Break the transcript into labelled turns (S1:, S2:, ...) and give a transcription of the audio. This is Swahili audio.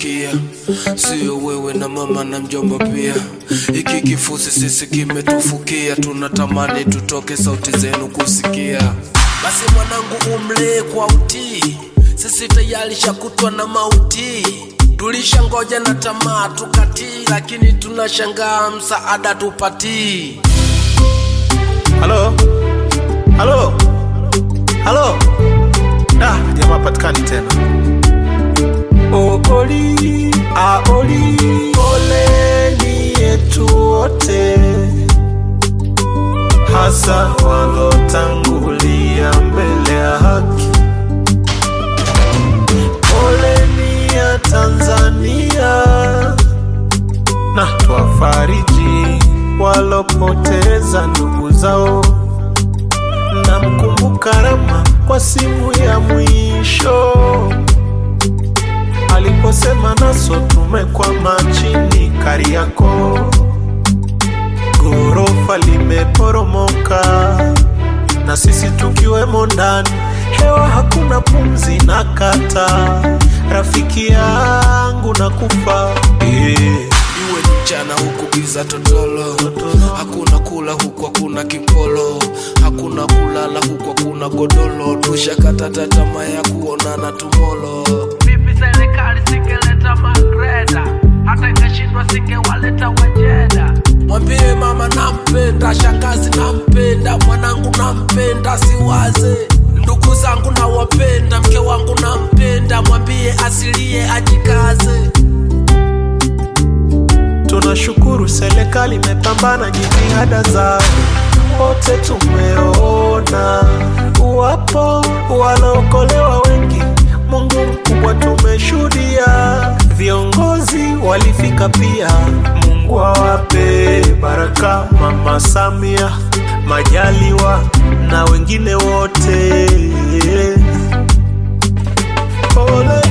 S1: kusikia, sio wewe na mama na mjomba pia. Hiki kifusi sisi kimetufukia, tunatamani tutoke sauti zenu kusikia. Basi mwanangu, umlee kwa utii, sisi tayari shakutwa na mauti. Tulishangoja na tamaa tukatii, lakini tunashangaa msaada tupatii.
S2: Halo, halo, halo. Da, jamaa patikani tena. Ooli, aoli, poleni yetu wote, hasa walotangulia mbele ya haki. Poleni ya Tanzania na twafariji walopoteza ndugu zao. Namkumbuka Rama kwa simu ya mwisho aliposema naso tumekwama chini Kariakoo, ghorofa limeporomoka na sisi tukiwemo ndani, hewa hakuna pumzi na kata, rafiki yangu na kufa yeah.
S1: Iwe ni mchana huku giza totolo, hakuna kula huku hakuna kipolo, hakuna kulala huku hakuna godolo, tushakata tamaa ya kuonana tumolo.
S3: Vipi serikali singeleta magreda, hata ingeshindwa singewaleta wajeda.
S1: Mwambie mama nampenda, shangazi nampenda, mwanangu nampenda, siwaze ndugu zangu nawapenda, mke wangu nampenda, mwambie asilie ajikaze.
S2: Tunashukuru serikali imepambana jitihada zao, wote tumeona wapo walaokolewa wengi. Mungu mkubwa tumeshuhudia, viongozi walifika pia. Mungu awape baraka, Mama Samia, Majaliwa na wengine wote. Pole